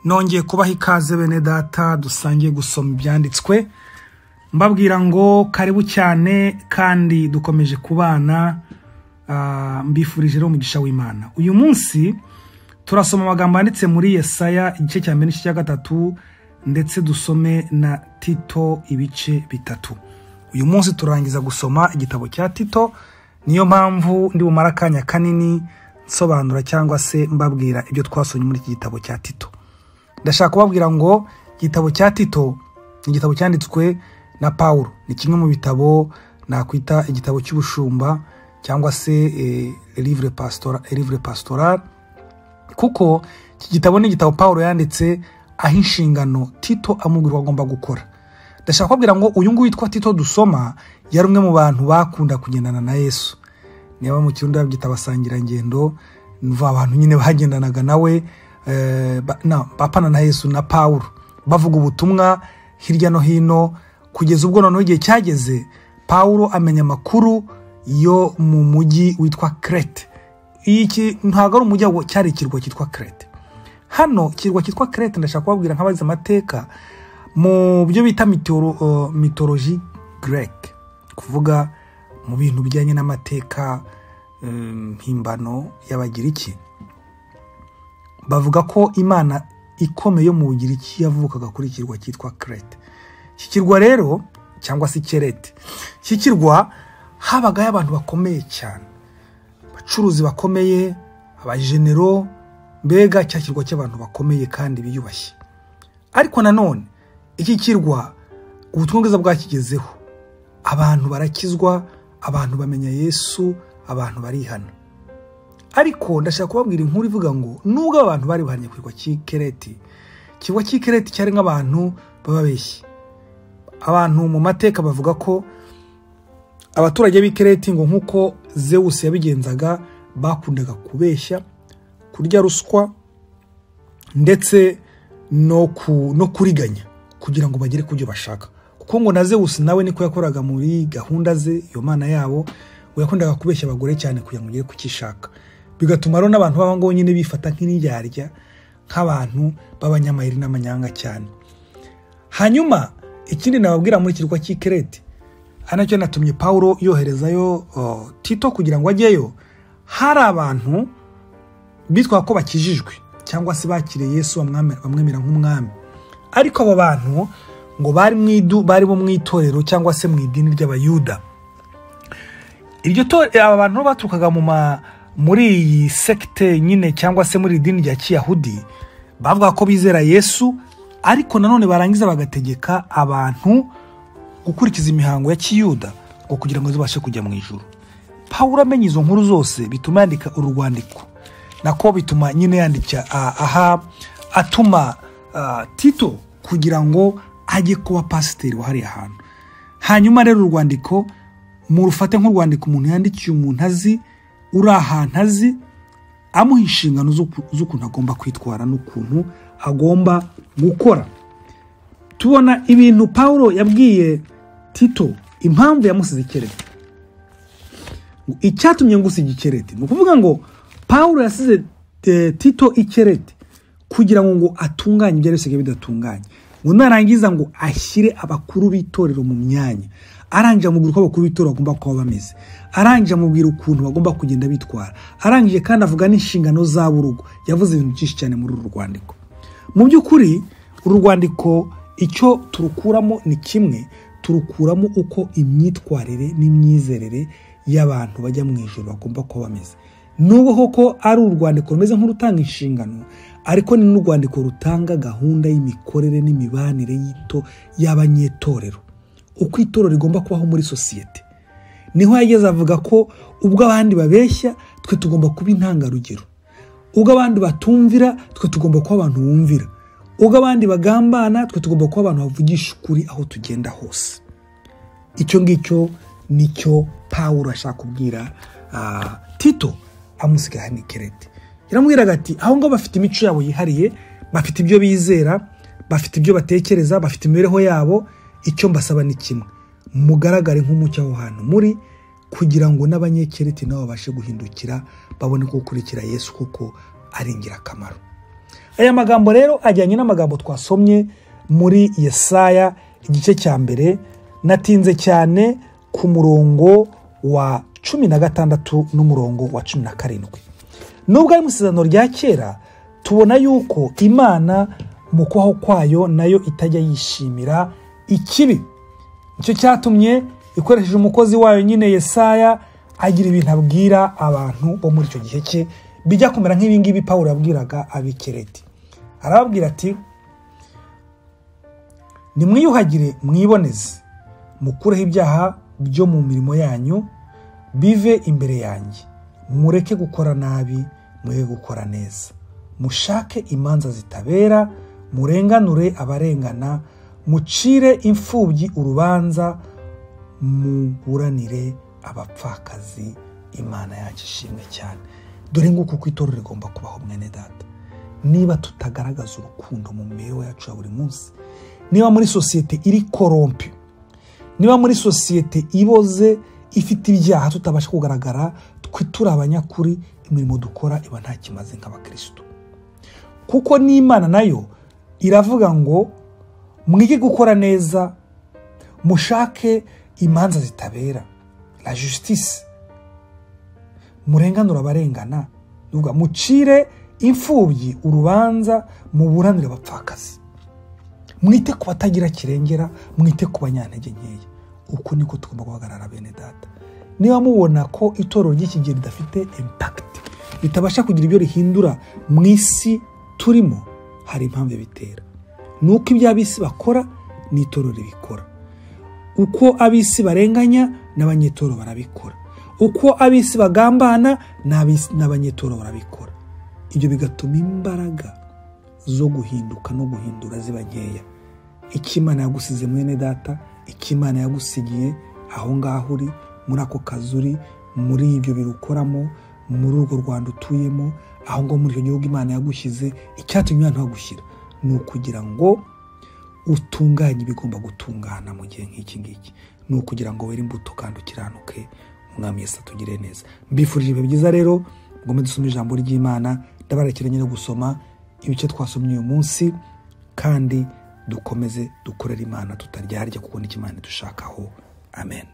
nongeye kubaha ikaze bene data dusangiye gusoma ibyanditswe mbabwira ngo karibu cyane kandi dukomeje kubana mbifurije rero umugisha w'imana uyu munsi turasoma amagambo yanditse muri yesaya igice cya mbere n'igice cya gatatu ndetse dusome na tito ibice bitatu uyu munsi turangiza gusoma igitabo cya tito niyo mpamvu ndi bumara akanya kanini nsobanura cyangwa se mbabwira ibyo twasomye muri iki gitabo cya tito ndashaka kubabwira ngo igitabo cya tito ni igitabo cyanditswe na paul ni kimwe mu bitabo nakwita igitabo cy'ubushumba cyangwa se livre pastoral kuko iki gitabo ni igitabo paul yanditse aho inshingano tito amubwirwa agomba gukora ndashaka kubabwira ngo uyu nguyu witwa tito dusoma yari umwe mu bantu bakunda kugendana na yesu niba mu kirundi babyita abasangirangendo ni abantu nyine bagendanaga nawe bapana na yesu na paul bavuga ubutumwa hirya no hino kugeza ubwo noneho igihe cyageze paul amenya amakuru yo mu mujyi witwa kerete ntabwo ari umujyi cyari ikirwa cyitwa kerete hano ikirwa cyitwa kerete ndashaka kubabwira nk'abazi amateka mu byo bita mitoroji gereke kuvuga mu bintu bijyanye n'amateka mpimbano y'abagiriki bavuga ko imana ikomeye yo mu bugiriki yavukaga kuri ikirwa cyitwa kerete iki kirwa rero cyangwa se kerete iki kirwa habagayo abantu bakomeye cyane abacuruzi bakomeye abajenero mbega cya kirwa cy'abantu bakomeye kandi biyubashye ariko nanone iki kirwa ubutumwa bwiza bwakigezeho abantu barakizwa abantu bamenya yesu abantu barihana ariko ndashaka kubabwira inkuru ivuga ngo nubwo abantu bari bahanye ku cy'ikereti ikirwa cy'ikereti cyari nk'abantu bababeshye abantu mu mateka bavuga ko abaturage b'ikereti ngo nk'uko zewusi yabigenzaga bakundaga kubeshya kurya ruswa ndetse no kuriganya kugira ngo bagere ku byo bashaka kuko ngo na zewusi nawe niko yakoraga muri gahunda ze iyo mana yabo we yakundaga kubeshya abagore cyane kugira ngo ugere ku cyishaka bigatuma rero n'abantu b'aba ngabo nyine bifata nk'indyarya nk'abantu b'abanyamayeri n'amanyanga cyane hanyuma ikindi nababwira muri kirwa cy'ikereti hano cyo natumye paul yoherezayo tito kugira ngo ajyeyo hari abantu bitwa ko bakijijwe cyangwa se bakiriye yesu bamwemera nk'umwami ariko abo bantu ngo bari bo mu itorero cyangwa se mu idini ry'abayuda iryo aba bantu baturukaga mu ma muri iyi sekite nyine cyangwa se muri iri dini rya kiyahudi bavuga ko bizera yesu ariko nanone barangiza bagategeka abantu gukurikiza imihango ya kiyuda ngo kugira ngo zibashe kujya mu ijoro paul amenya izo nkuru zose bituma yandika uru rwandiko nako bituma nyine yandika aha atuma tito kugira ngo ajye kuba pasiteri wahariye ahantu hanyuma rero uru rwandiko murufate nk'urwandiko umuntu yandikiye umuntu azi uri ahantu azi amuha inshingano z'ukuntu agomba kwitwara n'ukuntu agomba gukora tubona ibintu paul yabwiye tito impamvu yamusize ikereti icyatumye ngusiga ikereti ni ukuvuga ngo paul yasize tito ikereti kugira ngo atunganye ibyo bisigaye bidatunganye ngo narangiza ngo ashyire abakuru b'itorero mu myanya arangije amubwira uko abakuru b'itora bagomba kuba bameze arangije amubwira ukuntu bagomba kugenda bitwara arangije kandi avuga n'inshingano zabo urugo yavuze ibintu byinshi cyane muri uru rwandiko mu by'ukuri uru rwandiko icyo turukuramo ni kimwe turukuramo uko imyitwarire n'imyizerere y'abantu bajya mu ijoro bagomba kuba bameze nubwo koko ari urwandiko rumeze nk'urutanga inshingano ariko ni n'urwandiko rutanga gahunda y'imikorere n'imibanire y'ito y'abanyetorero uko itorero rigomba kubaho muri sosiyete niho yageze avuga ko ubwo abandi babeshya twe tugomba kuba intangarugero ubwo abandi batumvira twe tugomba kuba abantu bumvira ubwo abandi bagambana twe tugomba kuba abantu bavugisha ukuri aho tugenda hose icyo ngicyo nicyo paul ashaka kubwira tito amusiga hano ikerete yaramubwiraga ati aho ngaho bafite imico yabo yihariye bafite ibyo bizera bafite ibyo batekereza bafite imibereho yabo icyo mbasaba ni kimwe mugaragare nk'umucyo aho hantu muri kugira ngo n'abanyekereti nabo babashe guhindukira babone ko gukurikira yesu kuko ari ingirakamaro aya magambo rero ajyanye n'amagambo twasomye muri yesaya igice cya mbere natinze cyane ku murongo wa cumi na gatandatu n'umurongo wa cumi na karindwi nubwo ari mu isezerano rya kera tubona yuko imana mu kubaho kwayo nayo itajya yishimira ikibi nicyo cyatumye ikoresheje umukozi wayo nyine yesaya agira ibintu abwira abantu bo muri icyo gihe cye bijya kumera nk'ibingibi pawulo yabwiraga abikereti arababwira ati nimwiyuhagire mwiboneze mukureho ibyaha byo mu mirimo yanyu bive imbere yanjye mureke gukora nabi mureke gukora neza mushake imanza zitabera murenganure abarengana mucire imfubyi urubanza muburanire abapfakazi imana yacu ishimwe cyane dore nguko uko itorero rigomba kubaho mwene data niba tutagaragaza urukundo mu mibereho yacu ya buri munsi niba muri sosiyete iri korompi niba muri sosiyete iboze ifite ibyaha tutabasha kugaragara twe turi abanyakuri imirimo dukora iba nta kimaze nk'abakirisitu kuko n'imana nayo iravuga ngo mwige gukora neza mushake imanza zitabera la justice murenganura abarengana nuvuga mucire imfubyi urubanza muburanire abapfakazi mwite ku batagira kirengera mwite ku banyantege nkeya uko niko tugomba guhagarara bene data niba mubona ko itorero ry'iki gihe ridafite impakiti ritabasha kugira ibyo rihindura mu isi turimo hari impamvu bitera ni uko ibyo ab'isi bakora n'itorero ribikora uko ab'isi barenganya n'abanyetoro barabikora uko ab'isi bagambana n'abanyetoro barabikora ibyo bigatuma imbaraga zo guhinduka no guhindura ziba nkeya ikimana yagusize mwene data ikimana yagusigiye aho ngaho uri muri ako kazi uri muri ibyo birukoramo muri urwo rwanda utuyemo aho ngaho muri icyo gihugu imana yagushyize icyatumye imana hagushyira ni ukugira ngo utunganye ibigomba gutungana mu gihe nk'iki ngiki ni ukugira ngo were imbuto kandi ukiranuke umwami Yesu atugire neza mbifurije ibihe byiza rero ngombe dusome ijambo ry'imana ndabarekiranye no gusoma ibice twasomye uyu munsi kandi dukomeze dukorere imana tutaryarya kuko n'ikimana dushakaho amen